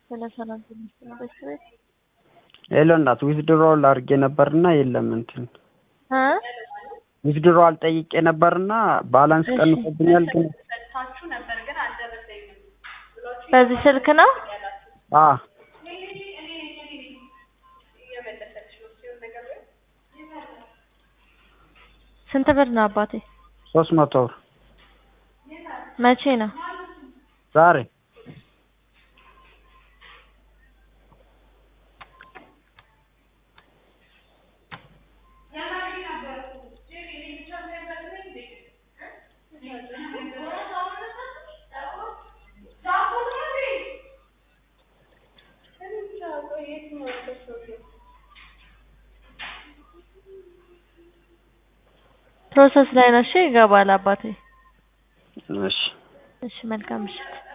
ስለ ሰላም ትንሽ ቤት ሄሎ እናት ዊዝድሮዋል አድርጌ ነበርና የለም እንትን እ ዊዝድሮዋል ጠይቄ ነበርና ባላንስ እሺ። ቀንሶብኛል ግን በዚህ ስልክ ነው አ ስንት ብር ነው አባቴ? ሶስት መቶ ብር መቼ ነው? ዛሬ ፕሮሰስ ላይ ነው። እሺ ይገባል አባቴ። እሺ እሺ መልካም ምሽት።